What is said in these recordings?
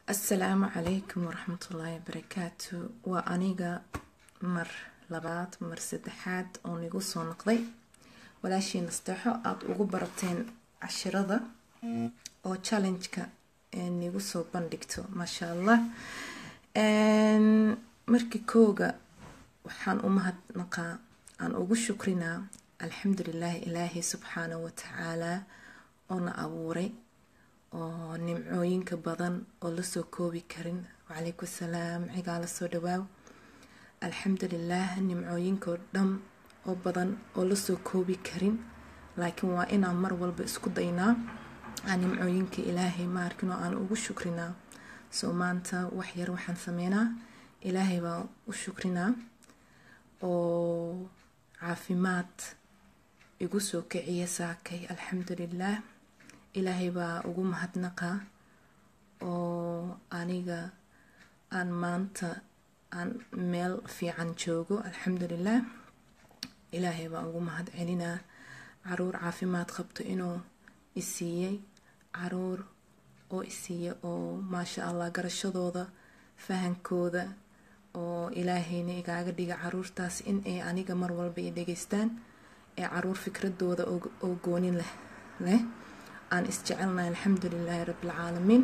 asalaamu calaykum waraxmatullaahi wabarakaatu waa aniga mar labaad mar saddexaad oo nigu soo noqday walaashii nasteexo aada ugu barateen cashirada oo challenge-ka nigu soo bandhigto maasha allah markii kooga waxaan u mahadnaqaa aan ugu shukrinaa alxamdulilaahi ilaahay subxaanahu watacaalaa oo na abuuray oo nimcooyinka badan oo lasoo koobi karin wacalaykum salaam cigaa lasoo dhawaaw alxamdulilaah nimcooyinkao dhan oo badan oo lasoo koobi karin laakiin waa inaan mar walba isku daynaa aan nimcooyinka ilaahay maarkin oo aan ugu shukrinaa soo maanta wax yar waxaan sameynaa ilaahay baan u shukrinaa oo caafimaad igu soo kiciya saakay alxamdulilaah ilaahay baa ugu mahadnaqaa oo aniga aan maanta aan meel fiican joogo alxamdulilah ilaahay baa ugu mahad celinaa caruur caafimaad qabto inuu isiiyey caruur oo isiiya oo maasha allah garashadooda fahankooda oo ilaahayna igaaga dhiga caruurtaas in ay aniga mar walba i dhegeystaan ee caruur fikradooda oo goonin leh leh aan isjecelnahay alxamdulilaahi rabbilcaalamiin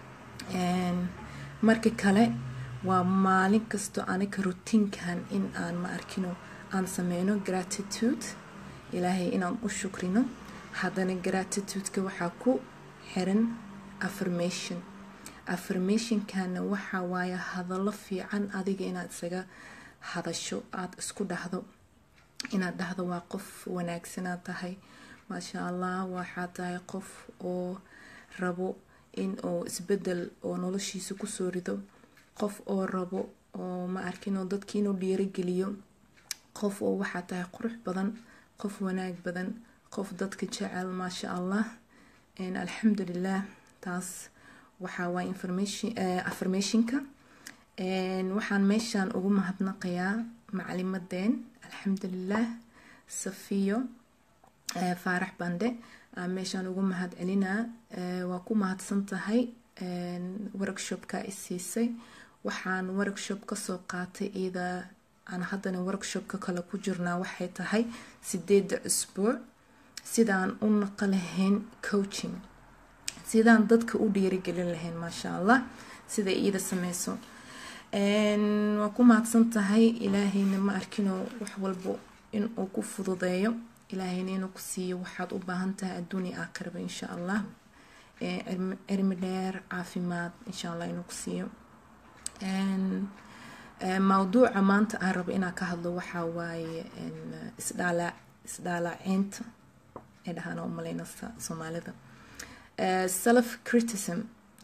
marka kale waa maalin kasto aniga rutiinkan in aan ma arkino aan sameyno gratitude ilaahay inaan u shukrino haddana gratitudeka waxaa ku xiran affirmation affirmationkana waxaa waaye hadallo fiican adiga inaad isaga hadasho aada isku dhahdo inaad dhahdo waa qof wanaagsanaad tahay maasha allah waxaa tahay qof oo rabo in uu isbedel oo noloshiisa kusoo rido qof oo rabo oo ma arkinoo dadki inuu dhiirageliyo qof oo waxaa tahay qurux badan qof wanaag badan qof dadka jecel maasha allah alxamdulilah taas waxaa waay affirmationka waxaan meeshaan ugu mahadnaqayaa macalimadeen alxamdulilah safiyo faarax bande meeshaan ugu mahad celinaa waa ku mahadsan tahay workshopka isiisay waxaan workshop kasoo qaatay iyada aan haddana workshopka kale ku jirnaa waxay tahay sideeda cusbuuc sidaan u naqa lahayn coaching sidaan dadka u dhiirigelin lahayn maasha allah sida iyada sameyso waa ku mahadsan tahay ilaahayna ma arkino wax walbo inuu ku fududeeyo ilaahayna inuu ku siiyo waxaad u baahan tahay adduunia aakhiraba insha allah cilmi dheer caafimaad insha allah inuu ku siiyo mawduuca maanta aan rabo inaan ka hadlo waxaa waaye isdhaala isdhaalaceynta ee dhahaan oo maleyna soomaalida self criticism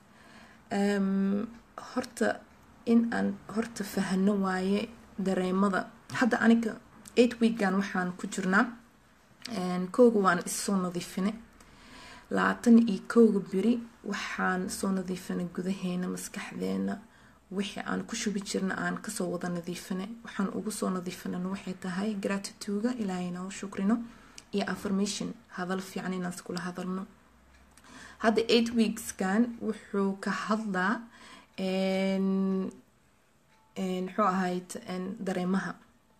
horta in aan horta fahno waaye dareemada hadda aniga eight weekan waxaan ku jirnaa kooga waan issoo nadiifine labaatan iyo kooga beri waxaan soo nadiifinay gudaheena maskaxdeena wixii aan ku shubi jirna aan kasoo wada nadiifine waxaan ugu soo nadiifinan waxay tahay gratituga ilaahayna u shukrino iyo affirmation hadal fiican inaan iskula hadalno hadda eight weekskan wuxuu ka hadlaa muxuu ahayd dareemaha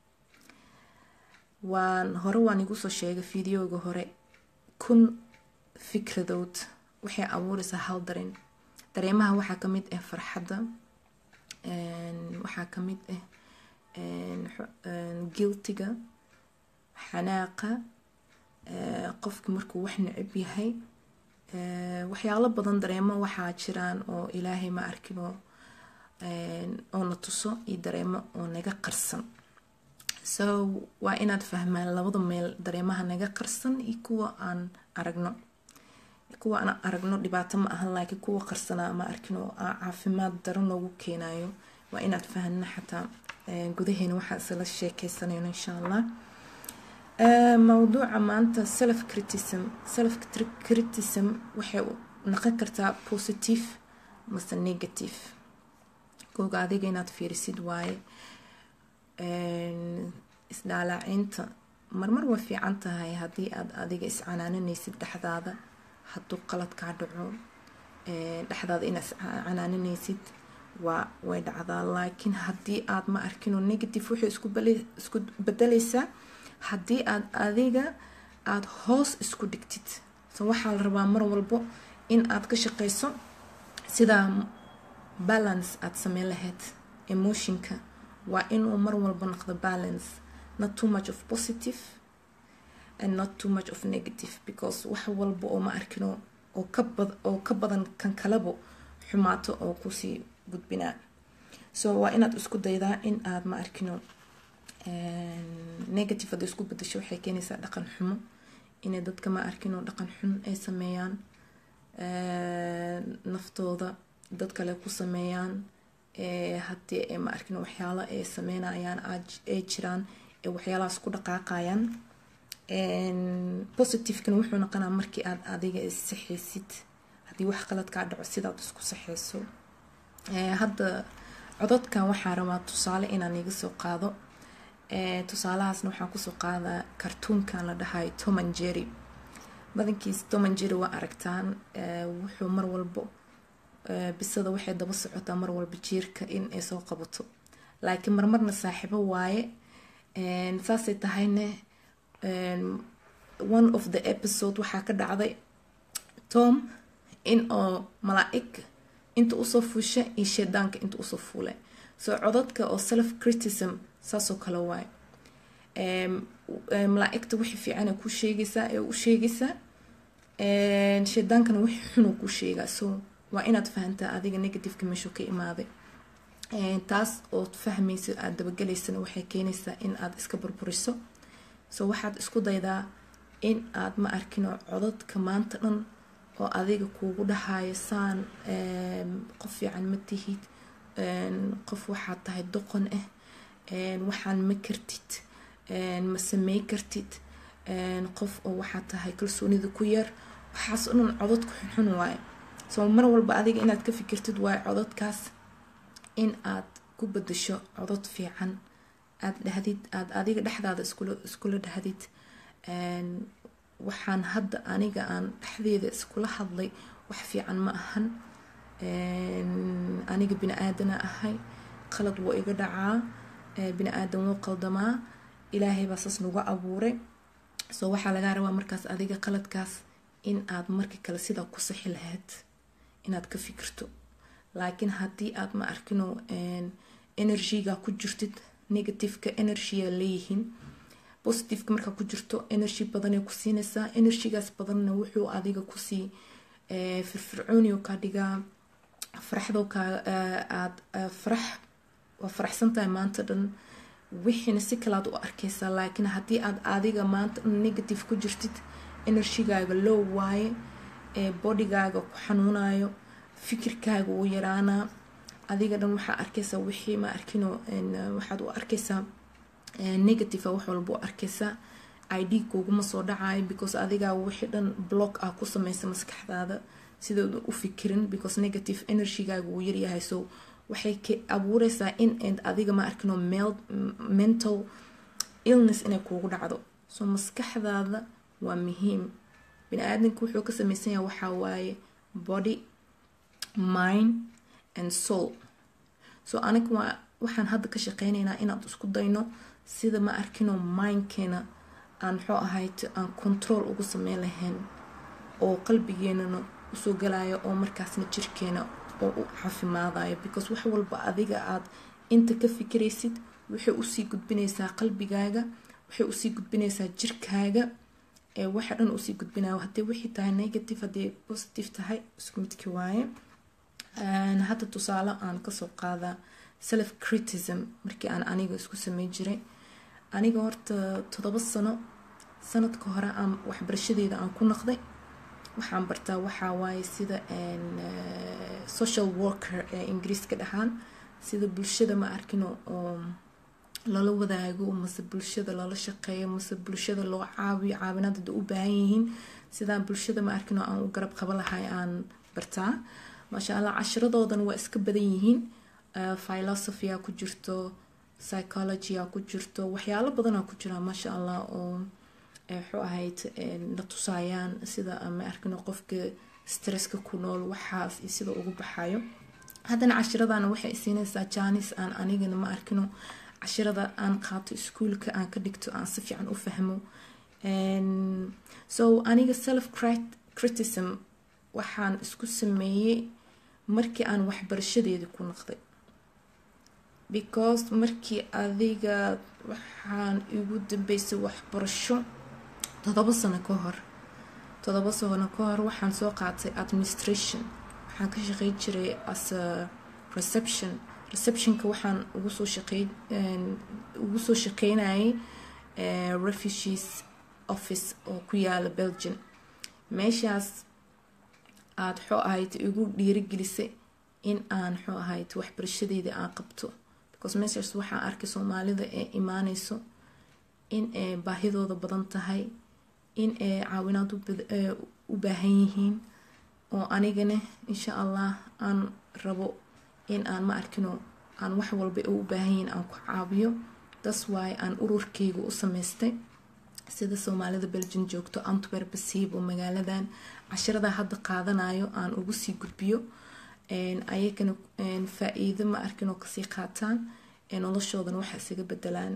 waan hore waan igu soo sheegay videoga hore kun fikradood waxay abuureysaa hal dareen dareemaha waxaa kamid ah farxadda waxaa kamid ah guiltiga xanaaqa qofka markuu wax necab yahay waxyaalo badan dareemo waxaa jiraan oo ilaahay ma arkino oo na tuso iyo dareemo oo naga qarsan so waa inaad fahmaan labada meel dareemaha naga qarsan iyo kuwa aan aragno kuwa aan aragno dhibaato ma ahan laakiin kuwa qarsanaa ma arkin oo caafimaad daro noogu keenayo waa inaad fahno xataa gudaheena waxaa isla sheekeysanayno insha allah mawduuca maanta self criticism self criticism waxay naqon kartaa positive mase negative kooga adiga inaad fiirisid waaye isdhaalaacinta marmar way fiican tahay haddii aad adiga iscanaananaysid dhexdaada hadduu qalad kaa dhaco dhexdaada inaad canaaninaysid waa way dhacdaa laakiin haddii aad ma arkinoo negative waxay isku bedelaysaa haddii aad adiga aada hoos isku dhigtid so waxaa la rabaa mar walbo in aad ka shaqeyso sidaa balance aada sameyn lahayd emotionka waa inuu mar walba noqdo balance not too much of positive and not too much of negative because wax walba oo ma arkino oo kabad oo ka badan kan kalebo xumaato oo kusii gudbinaa so waa inaad isku daydaa in aad ma arkino negative hadda isku bedasho waxay keenaysaa dhaqan xumo inay dadka ma arkino dhaqan xun ay sameeyaan naftooda dad kale ku sameeyaan haddii ay ma arkino waxyaalo ay sameynayaan ay jiraan ee waxyaalahaas ku dhaqaaqayaan positivekana wuxuu noqonaa markii aad adiga issaxaysid haddii wax qalad kaa dhaco sidaad isku saxayso hadda cododkan waxaa rabaa tusaale inaan iga soo qaado tusaalahaasna waxaan kusoo qaadaa kartuunkan la dhahayo toman jerry badankiis toman jerry waa aragtaan wuxuu mar walbo bisada waxay daba socotaa mar walba jiirka in ay soo qabato laakiin marmarna saaxiibo waaye saasay tahayne one of the episode waxaa ka dhacday tom in oo malaa-ig inta usoo fuusha iyo shaydaanka inta usoo fuulay soo codadka oo self criticism saasoo kale waaye malaa-igta wixii fiicana ku sheegaysaa ee u sheegaysaa shaydaankana wixii xunuu ku sheegaa so waa inaad fahantaa adiga negativeka meeshuu ka imaaday taas ood fahmaysa aada dabagelaysana waxay keenaysaa in aad iska burburiso so waxaad isku daydaa in aad ma arkino codadka maanta dhan oo adiga kuugu dhahayo saan qof fiican ma tihid qof waxaad tahay doqon ah waxaan ma kartid ma samey kartid qof oo waxaad tahay kalsoonida ku yar waxaas o dhan codadku xunxun waaye soo mar walba adiga inaad ka fikirtid waayo codadkaas in aad ku bedasho codod fiican aada dhahdid aada adiga dhexdaada iskula iskula dhahdid waxaan hadda aniga aan dhexdeeda iskula hadlay wax fiican ma ahan aniga bini aadana ahay qalad waa iga dhacaa bini aadan wuu qaldamaa ilaahay baa saas nagu abuuray soo waxaa lagaa rabaa markaas adiga qaladkaas in aad marka kale sidaa ku sixi lahayd inaad ka fikirto laakiin haddii aad ma arkino energyga ku jirtid negativeka energya leeyihiin positiveka markaa ku jirto energy badanay ku siinaysaa energygaas badanna wuxuu adiga kusii firfircooniyo kaa dhigaa faraxdo kaa aad farax waa faraxsantahay maanta dhan wixiina si kalaad u arkaysaa laakiin haddii aad adiga maanta dhan negative ku jirtid energygaaga low waaye bodygaaga ku xanuunayo fikirkaaga uu yaraanaa adiga dhan waxaa arkaysaa wixii ma arkino waxaad u arkaysaa negative wax walba u arkaysaa id kuguma soo dhacayo because adigaa wixii dhan block ah ku sameysa maskaxdaada sidooda u fikirin because negative energygaaga wuu yaryahay so waxay ka abuureysaa in aad adiga ma arkino mental illness inay kuugu dhacdo so maskaxdaada waa muhiim bini aadamka wuxuu ka sameysan yahay waxaa waaye body mind and soul so aniga waa waxaan hadda ka shaqeyneynaa inaad isku dayno sida ma arkino mindkeena aan muxuu ahayd aan control ugu sameyn lahayn oo qalbigeenana usoo galayo oo markaasna jirkeena oo u caafimaadayo because wax walba adiga aad inta ka fikiraysid waxay usii gudbinaysaa qalbigaaga waxay usii gudbinaysaa jirkaaga ee waxa dhan usii gudbinayo haddii wixii tahay negative haddii positive tahay isku midki waaye hadda tusaale aan kasoo qaadaa self criticism markii aan aniga isku samey jiray aniga horta todoba sano sanadka hore aan waxbarashadeeda aan ku noqday waxaan bartaa waxaa waaye sida social worker ee ingiriiska dhahaan sida bulshada ma arkino oo lala wadaago mase bulshada lala shaqeeyo mase bulshada loo caawiyo caawinaad hadda u baahan yihiin sidaan bulshada ma arkino aan u garab qaba lahay aan bartaa maasha allah cashiradoodan waa iska badan yihiin philosophya ku jirto psychologya ku jirto waxyaalo badanaa ku jira maasha allah oo wuxuu ahayd la tusaayaan sida ma arkino qofka stresska ku nool waxaas iyo sida ugu baxayo haddana cashiradana waxay siinaysaa jaanis aan anigana ma arkino cashirada aan qaato iskuolka aan ka dhigto aan si fiican u fahmo so aniga self criticism waxaan isku sameeyey markii aan waxbarashadeeda ku naqday because markii adiga waxaan igu dambeysay waxbarasho todobo sano ka hor todobo sano ka hor waxaan soo qaatay administration waxaan ka shaqey jiray as a reception receptionka waxaan ugu soo shaqey ugu soo shaqeynayay refugees office oo ku yaala belgium meeshaas aada xoo ahayd igu dhiirigelisay in aan xoo ahayd waxbarashadeeda aan qabto because meeshaas waxaan arkay soomaalida ee imaaneyso in ay baahidooda badan tahay in ay caawinaad u baahan yihiin oo anigana insha allah aan rabo in aan ma arkino aan wax walba u baahan yihiin aan ku caabiyo das waay aan ururkeyga u sameystay sida soomaalida belgium joogto antwerp siib oo magaaladan cashirada hadda qaadanayo aan ugu sii gudbiyo ayagana faa-iido ma arkin oo kasii qaataan noloshoodana waxa isaga bedelaan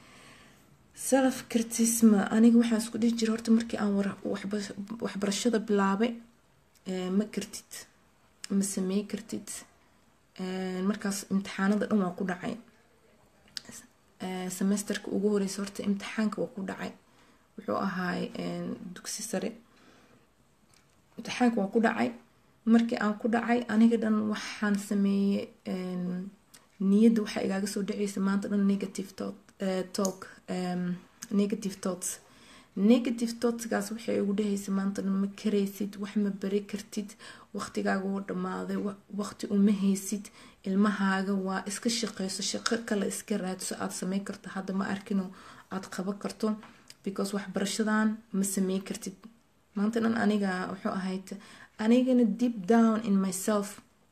self critisma aniga waxaan isku dhihi jira horta markii aan waxbarashada bilaabay ma kartid ma samey kartid markaas imtixaanada dhan waa ku dhacay semesterka ugu horeysa horta imtixaanka waa ku dhacay wuxuu ahaay dugsi sare imtixaanka waa ku dhacay markii aan ku dhacay aniga dhan waxaan sameeyey niyadda waxaa igaaga soo dhaceysa maanta dhan negative talk negative thoughts negative thoughtsgaas waxay igu dhahaysa maanta dhan ma karaysid wax ma bari kartid waqtigaaga wuu dhammaaday waqti uma haysid ilmahaaga waa iska shaqeyso shaqo kale iska raadso aada samey karto hadda ma arkino aada qaban karto because waxbarashadan ma samey kartid maanta dhan aniga wuxuu ahayd anigana deep down in myself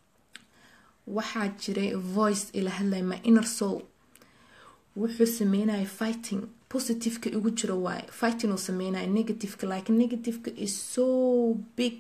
waxaa jiray voice ila hadlay my inner soul wuxuu sameynaya fighting positiveka igu jiro waaye fighting uu sameynaya negativeka like negativeka is so big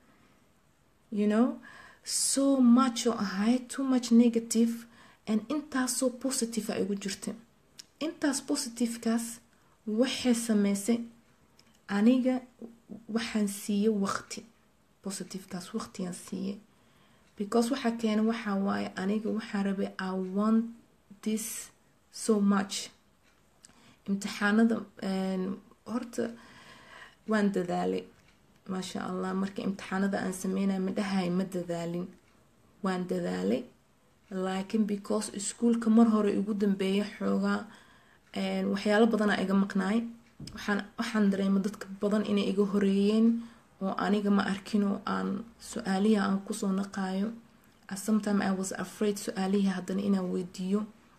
you know so much oo ahay too much negative and intaasoo positive a igu jirta intaas positivekaas waxay sameysay aniga waxaan siiye waqti positivekaas waqtigaan siiye because waxaa keena waxaa waaye aniga waxaa rabay i want this so much imtixaanada horta waan dadaalay maasha allah marka imtixaanada aan sameynaya ma dhahay ma dadaalin waan dadaalay laakiin because iskuolka mar hore igu dambeeya xoogaa waxyaalo badanaa iga maqnaay waxaan waxaan dareema dadka badan inay iga horeeyeen oo aniga ma arkinoo aan su-aalihi aan kusoo naqaayo sometime i was afraid su-aalihii haddana inaan weydiiyo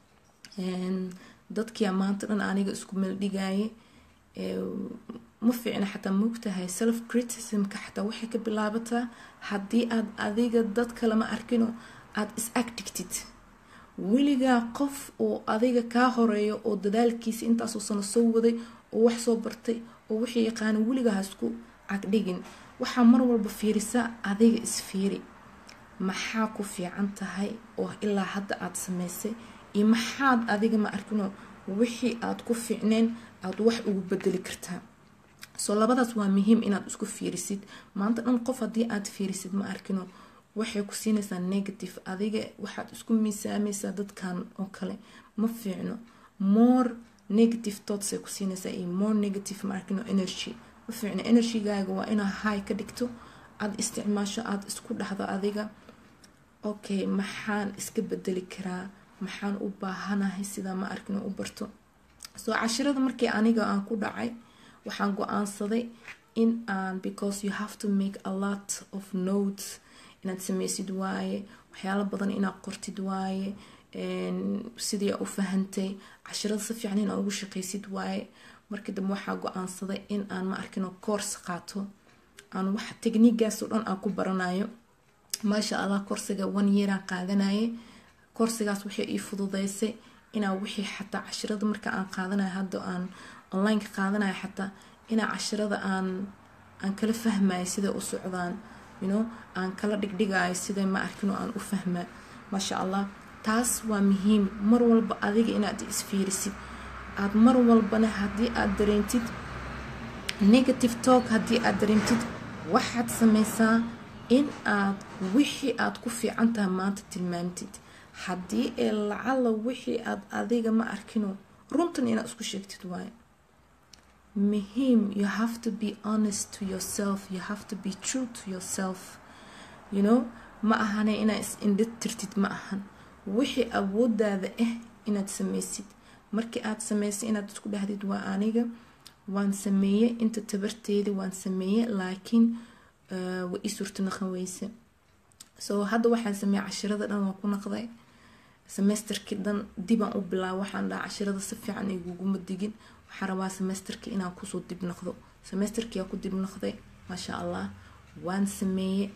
dadkia maanta dhan aniga isku meeldhigaaye ma fiicna xataa moogtahay self criticismka xataa waxay ka bilaabataa haddii aad adiga dad kale ma arkino aada is agdigtid weligaa qof oo adiga kaa horeeyo oo dadaalkiisa intaasoo sano soo waday oo wax soo bartay oo wixii yaqaana weligaa hasku cagdhigin waxaa mar walba fiirisaa adiga isfiiri maxaa ku fiican tahay oo ilaa hadda aada sameysay iyo maxaad adiga ma arkino wixii aada ku fiicneen aada wax ugu bedeli kartaa soo labadaas waa muhiim inaad isku fiirisid maanta dhan qof haddii aad fiirisid ma arkino waxay ku siinaysaa negative adiga waxaad isku miisaamaysaa dadkan oo kale ma fiicno more negative thoughtsay ku siinaysaa iyo more negative ma arkino energy ma fiicno energygaaga waa inaa high ka dhigto aada isticmaasho aada isku dhahdo adiga okay maxaan iska bedeli karaa maxaan u baahanahay sidaa ma arkino u barto soo cashirada markii aniga aan ku dhacay waxaan go-aansaday in aan because you have to make a lot of notes inaad sameysid waaye waxyaalo badan inaad qortid waaye sidii u fahantay cashirada si fiican inaad ugu shaqaysid waaye markii dambe waxaa go-aansaday in aan ma arkino course qaato aan wax techniigaasoo dhan aan ku baranayo maasha allah korsiga one yearaan qaadanayay korsigaas waxay ii fududeysay inaa wixii xataa cashirada marka aan qaadanayo hadda aan onlineka qaadanayo xataa inaa cashirada aan aan kala fahmayo siday u socdaan you know aan kala dhigdhigayo sida ma arkin oo aan u fahmaa maasha allah taas waa muhiim mar walba adiga inaad isfiirisid aada mar walbana haddii aada dareentid negative talk haddii aada dareentid waxaad sameysaa in aad wixii aada ku fiican tahay maanta tilmaamtid haddii ee lacala wixii aad adiga ma arkino runtan inaad isku sheegtid waayo muhiim you have to be honest to yourself you have to be true to yourself you know ma ahane inaad is indha tirtid ma ahan wixii awoodaada ah inaad sameysid markii aad sameysay inaad isku dhahdid waa aniga waan sameeye inta tabarteeda waan sameeye laakiin wa ii suurta naqan weyse so hadda waxaan sameeye cashirada dhan waan ku naqday semesterkii dhan dibaan u bilaaba waxaan dhaha cashirada si fiican iguguma digin waxaan rabaa semesterkii inaan kusoo dib noqdo semesterkii aa ku dib noqday maasha allah waan sameeye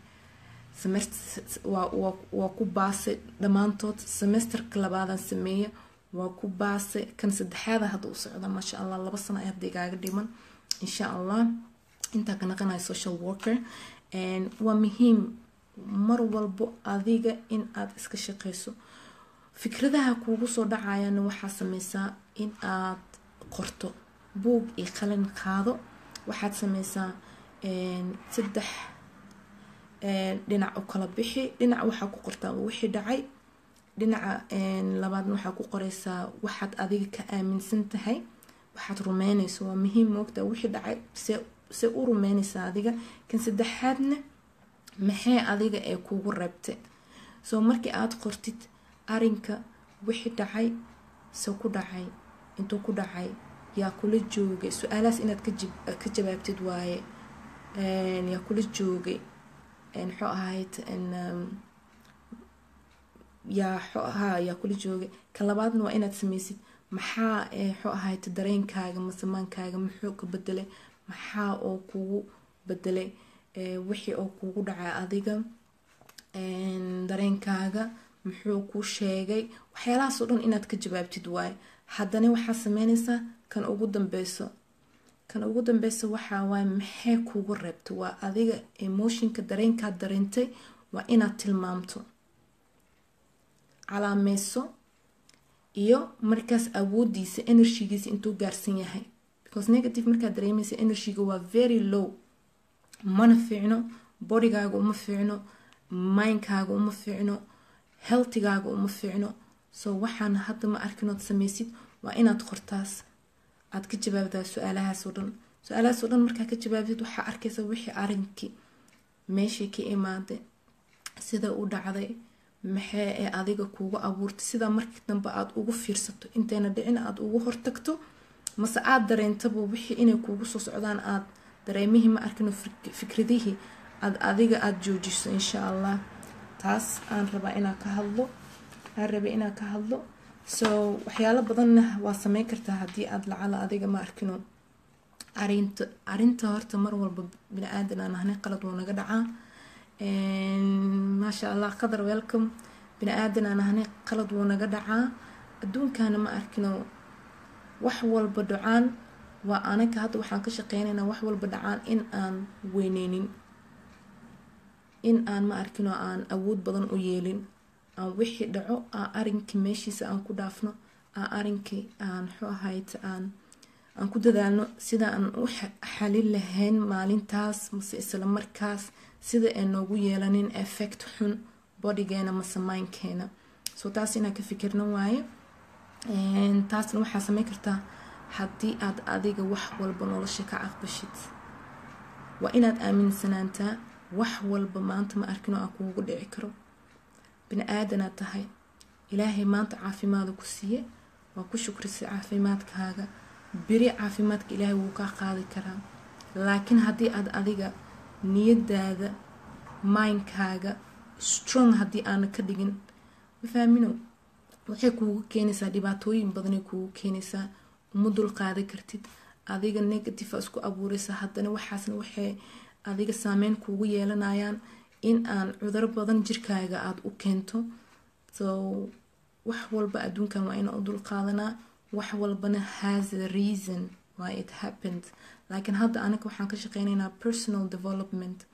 waa ku baasay dhammaantood semesterka labaadaan sameeye waa ku baasay kan saddexaada hadda u socda maasha allah laba sano ay hadda igaaga dhiman insha allah intaa ka naqanaya social worker waa muhiim mar walbo adiga in aada iska shaqeyso fikradaha kuugu soo dhacayana waxaa sameysaa in aad qorto buug iyo qalin qaado waxaad sameysaa saddex dhinac u kala bixi dhinac waxaa ku qortaa wixii dhacay dhinaca labaadna waxaa ku qoreysaa waxaad adiga ka aaminsan tahay waxaad rumeyneyso waa muhiim moogtaa wixii dhacay se se u rumeyneysaa adiga kan saddexaadna maxee adiga ee kuugu reebtay soo markii aada qortid arinka wixii dhacay se ku dhacay intuu ku dhacay yaa kula joogay su-aalahaas inaad ka jawaabtid waaye yaa kula joogay muxuu ahayd yaa ha yaa kula joogay ka labaadna waa inaad sameysid maxaa muxuu ahayd dareenkaaga masamaankaaga muxuu ka bedelay maxaa oo kugu bedelay wixii oo kugu dhacay adiga dareenkaaga muxuu kuu sheegay waxyaalahaasoo dhan inaad ka jawaabtid waaye haddana waxaad sameyneysaa kan ugu dambeyso kan ugu dambeysa waxaa waaye maxay kugu reebta waa adiga emotionka dareenkaad dareentay waa inaad tilmaamto calaameyso iyo markaas awoodiisa energygiisa intuu gaarsan yahay because negative markaad dareemeysa energyga waa very low mana fiicno bodygaaga uma fiicno mindkaaga uma fiicno healthigaaga uma fiicno so waxaan hadda ma arkinood sameysid waa inaad qortaas aad ka jawaabdaa su-aalahaasoo dhan su-aalahaasoo dhan markaa ka jawaabtid waxaa arkaysa wixii arinkii meeshay ka imaaday sida u dhacday maxee ee adiga kuugu abuurtay sidaa markii dambe aada ugu fiirsato intayna dhicin aada ugu hortagto mase aada dareentaba wixii inay kuugu soo socdaan aada dareemihii ma arkino fikradihii aad adiga aada joojiso insha allah taas aan rabaa inaan ka hadlo aan rabay inaan ka hadlo so waxyaalo badanna waa sameyn kartaa haddii aada lacala adiga ma arkino arinta arinta horta mar walba bini aadan aan ahnay qalad wuu naga dhacaa maasha allah qadar welcome bini aadan aan ahnay qalad wuu naga dhacaa adduunkana ma arkino wax walba dhacaan waa anaga hadda waxaan ka shaqeynaynaa wax walba dhacaan in aan weyneynin in aan ma arkino aan awood badan u yeelin aan wixii dhaco aan arinkii meeshiisa aan ku dhaafno aan arinkii aan muxuu ahayd aan aan ku dadaalno sida aan u xalin lahayn maalintaas mase isla markaas sida ay noogu yeelanin effect xun bodygeena mase mindkeena so taas inaan ka fikirno waaye taasna waxaa sameyn kartaa haddii aad adiga wax walba nolosha ka aqbashid waa inaad aaminsanaantaa wax walba maanta ma arkino aan kuugu dhici karo bini aadanaad tahay ilaahay maanta caafimaada ku siiye waa ku shukrisay caafimaadkaaga beri caafimaadka ilaahay wuu kaa qaadi karaa laakiin haddii aad adiga niyadaada mindkaaga strong haddii aana ka dhigin ma faamino waxay kuugu keenaysaa dhibaatooyin badanay kuugu keenaysaa uma dul qaadi kartid adiga negative a isku abuureysa haddana waxaasna waxay adiga saameyn kuugu yeelanayaan in aan cuduro badan jirkaaga aada u keento so wax walba adduunkan waa inaan u dul qaadanaa wax walbana has a reason why it happened laakiin hadda anaga waxaan ka shaqeynaynaa personal development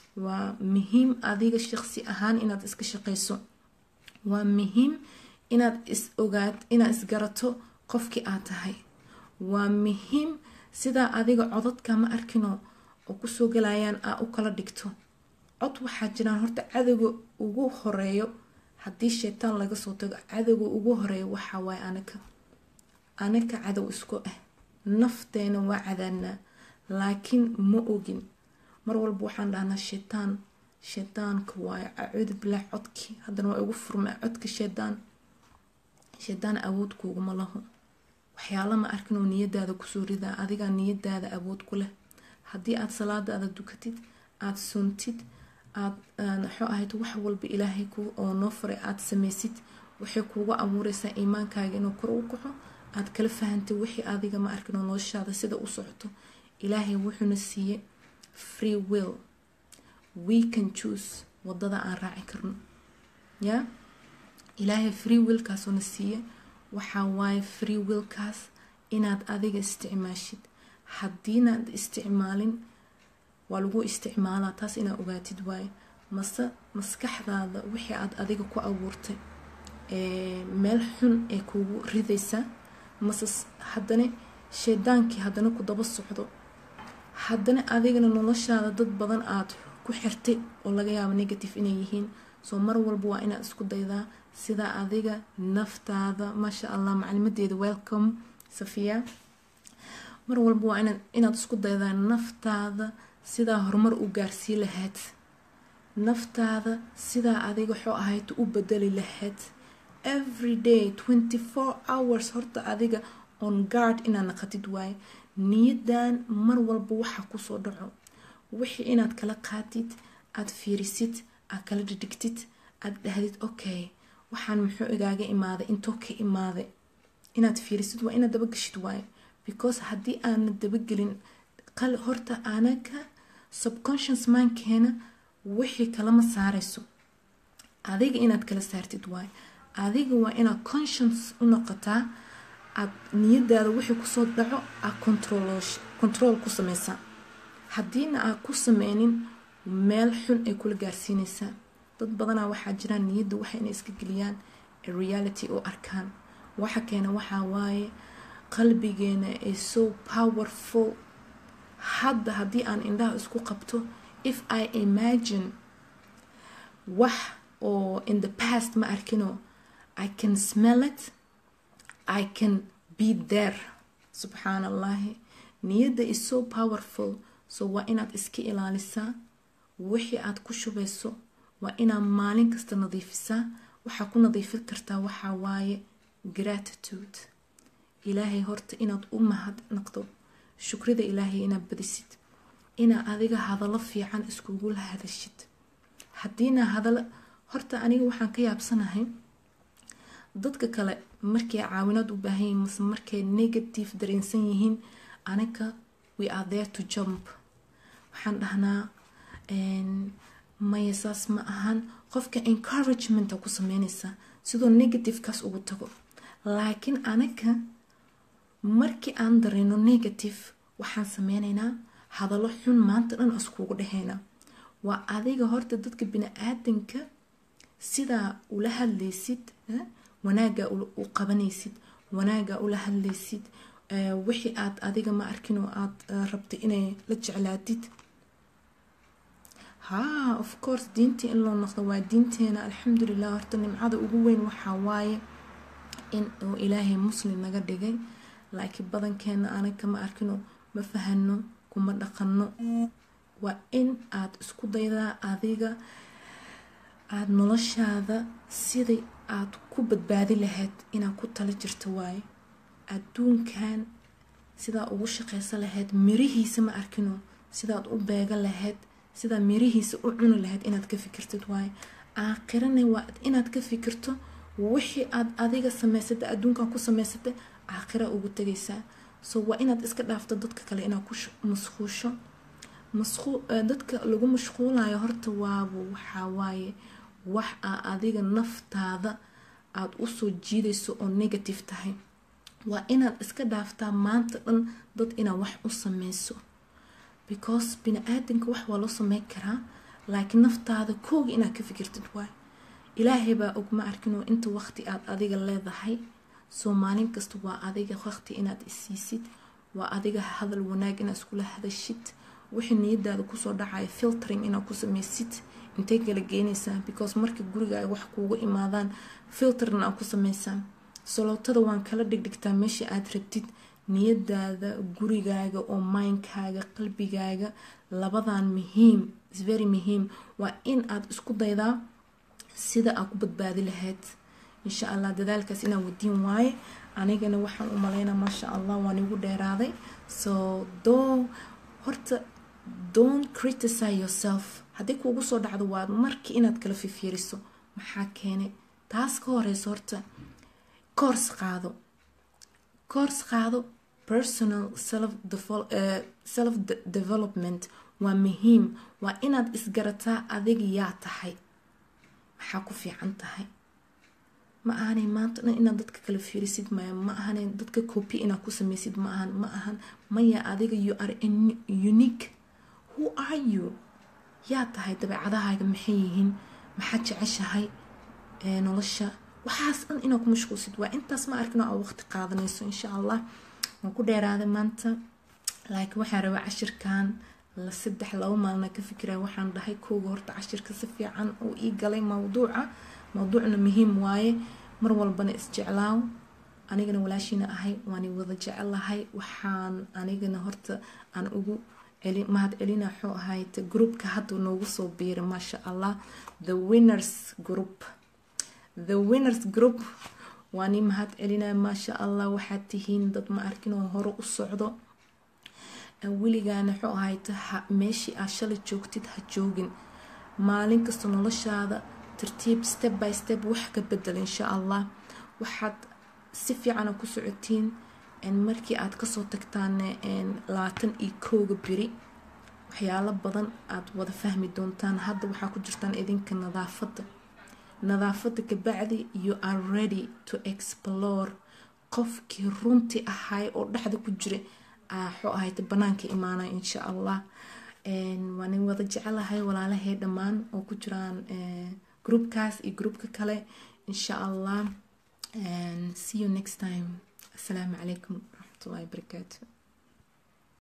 waa muhiim adiga shaqsi ahaan inaad iska shaqeyso waa muhiim inaad is ogaad inaad isgarato qofkii aad tahay waa muhiim sidaa adiga codadka ma arkino oo kusoo galayaan aa u kala dhigto cod waxaa jiraan horta cadowga ugu horeeyo haddii sheytaan laga soo tago cadowga ugu horeeyo waxaa waaye anaka anaka cadow isku ah nafteena waa cadaadnaa laakiin ma ogin mar walba waxaan dhahnaa sheytaan sheydaanka waayo acuudu bilaahi codkii haddana waa igu furmay codka sheydaan sheydaan awood kuuguma laho waxyaala ma arkin oo niyadaada kusoo ridaa adigaa niyadaada awood ku leh haddii aada salaadaada dukatid aada suntid aad waxuu ahayd wax walba ilaahay oo noo faray aada samaysid waxay kuugu abuureysaa iimaankaaga inuu kor u kaco aada kala fahantay wixii adiga ma arkin oo noloshaada sida u socoto ilaahay wuxuuna siiyey free will we can choose wadada aan raaci karno ya ilaahay free willkaasuna siiye waxaa waaye free willkaas inaad adiga isticmaashid haddiinaad isticmaalin waa lagu isticmaalaa taas inaad ogaatid waaye mase maskaxdaada wixii aad adiga ku abuurtay meel xun ee kugu ridaysaa mase haddana shaydaankii haddana ku daba socdo haddana adigana noloshaada dad badan aada ku xirtay oo laga yaabo negative inay yihiin soo mar walba waa inaad isku daydaa sidaa adiga naftaada maasha allah maclimadeeda welcome safiya mar walba waa inaad isku daydaa naftaada sidaa horumar u gaarsii lahayd naftaada sidaa adiga waxuu ahayd u bedeli lahayd every day twenty four hours horta adiga on guard inaad naqatid waaye niyadan mar walba waxa kusoo dhaco wixii inaad kala qaatid aada fiirisid aad kala dhidhigtid aada dhahdid okay waxaan muxuu igaaga imaaday intoo ka imaaday inaad fiirisid waa inaad dabageshid waaye because haddii aana dabagelin horta anaga subconscious mindkeena wixii kalama saarayso adiga inaad kala saartid waaye adiga waa inaad conscience u noqotaa aad niyadaada wixii kusoo dhaco aad control ku sameysaa haddiina aad ku sameynin meel xun ay kula gaarsiinaysaa dad badanaa waxaa jiraan niyadda waxa inay iska geliyaan reality oo arkaan waxa keena waxaa waaye qalbigeena ay so powerful hadda haddii aan indhaha isku qabto if i imagine wax oo in the past ma arkino i can smell it i can be there subxaan allahi niyadda is so powerful so waa inaad iska ilaalisaa wixii aad ku shubayso waa inaad maalin kasta nadiifisaa waxaa ku nadiifin kartaa waxaa waaye gratitude ilaahay horta inaad u mahad naqdo shukrida ilaahay inaad badisid inaad adiga hadallo fiican iskugula hadashid haddiina hadallo horta aniga waxaan ka yaabsanahay dadka kale markay caawinaad u baahan yihiin mase markay negative dareensan yihiin aniga we are there to jump waxaan dhahnaa maya saas ma ahan qofka encouragement ku sameynaysaa sidoo negativekaas ugu tago laakiin anaga markii aan dareeno negative waxaan sameynaynaa hadallo xun maanta dhan iskugu dhexeynaa waa adiga horta dadka bini-aadanka sidaa ula hadlaysid wanaagaa u qabanaysid wanaagaa ula hadlaysid wixii aad adiga ma arkin oo aada rabtay inay la jeclaatid haa of course diintii in loo noqdo waa diinteena alxamdulilah horta nimcada ugu weyn waxaa waaye in uu ilaahay muslim naga dhigay laakiin badankeena anaga ma arkino ma fahano kuma dhaqano waa in aad isku daydaa adiga aada noloshaada siday aad ku badbaadi lahayd inaad ku tala jirto waaye adduunkan sidaa ugu shaqaysa lahayd mirihiisa ma arkino sidaad u beega lahayd sidaa mirihiisa u cuni lahayd inaad ka fikirtid waaye aakhirana waa inaad ka fikirto wixii aad adiga samaysatay adduunkan ku samaysatay aakhira ugu tegaysaa so waa inaad iska dhaafto dadka kale inaad ku masquusho dadka lagu mashquulayo horta waaba waxaa waaye wax aa adiga naftaada aada usoo jiidayso oo negative tahay waa inaad iska dhaaftaa maanta dhan dad inaad wax u sameyso because bini-aadanka wax waa loo sameyn karaa laakiin naftaada kooga inaad ka fikirtid waay ilaahay baa og ma arkinoo inta waqti aad adiga leedahay soo maalin kasta waa adiga waqti inaad isiisid waa adiga hadal wanaag inaad iskula hadashid wixii niyadaada kusoo dhacaya filtering inaad ku sameysid intay kala geynaysaa because marka guriga ay wax kuugu imaadaan filterna aad ku sameysaan salootada waan kala dhigdhigtaa meesha aad rabtid niyadaada gurigaaga oo mindkaaga qalbigaaga labadan muhiim very muhiim waa in aad isku daydaa sida aad ku badbaadi lahayd insha allah dadaalkaas inaan wadiin waaye anigana waxaan u maleynaa maasha allah waan igu dheeraaday so doo horta don't criticize yourself haddii kuugu soo dhacdo waa markii inaad kala fifiiriso maxaa keenay taas ka horeyso horta course qaado course qaado personal self self development waa muhiim waa inaad isgarataa adiga yaa tahay maxaa ku fiican tahay ma ahanay maanta dhan inaad dadka kala fiirisid maya ma ahanay dadka copy inaad ku sameysid ma ahan ma ahan maya adiga you are unique who are you yaa tahay dabeecadahaaga maxay yihiin maxaad jeceshahay nolosha waxaas dhan inaad ku mashquulsid waa intaas ma arkin oo aad waqti qaadanayso insha allah waan ku dheeraaday maanta laakiin waxaan rabaa cashirkan la saddex laba maalina ka fikiraya waxaan dhahay kooga horta cashirka si fiican uu ii galay mawduuca mawduucna muhiim waaye mar walbana isjeclaaw anigana walaashiina ahay waan wada jecelahay waxaan anigana horta aan ugu mahad celina xuu ahayd groupka hadda noogu soo biiray maasha allah the winners group the winners group waan ii mahad celinaya maasha allah waxaad tihiin dad ma arkin oo hore u socdo weligaana xuu ahayd meeshii aad shalay joogtid ha joogin maalin kasta noloshaada tartiib step by step wax ka bedel insha allah waxaad si fiicana ku socotiin markii aad kasoo tagtaan labaatan iyo kooga beri waxyaalo badan aad wada fahmi doontaan hadda waxaa ku jirtaan idinka nadaafada nadaafada kabacdi you are ready to explore qofkii runtii ahay oo dhexda ku jira waxuu ahayd banaanka imaanaya insha allah waan wada jecelahay walaalahay dhammaan oo ku jiraan groupkaas iyo groupka kale insha allah see you next time السلام عليكم ورحمة الله وبركاته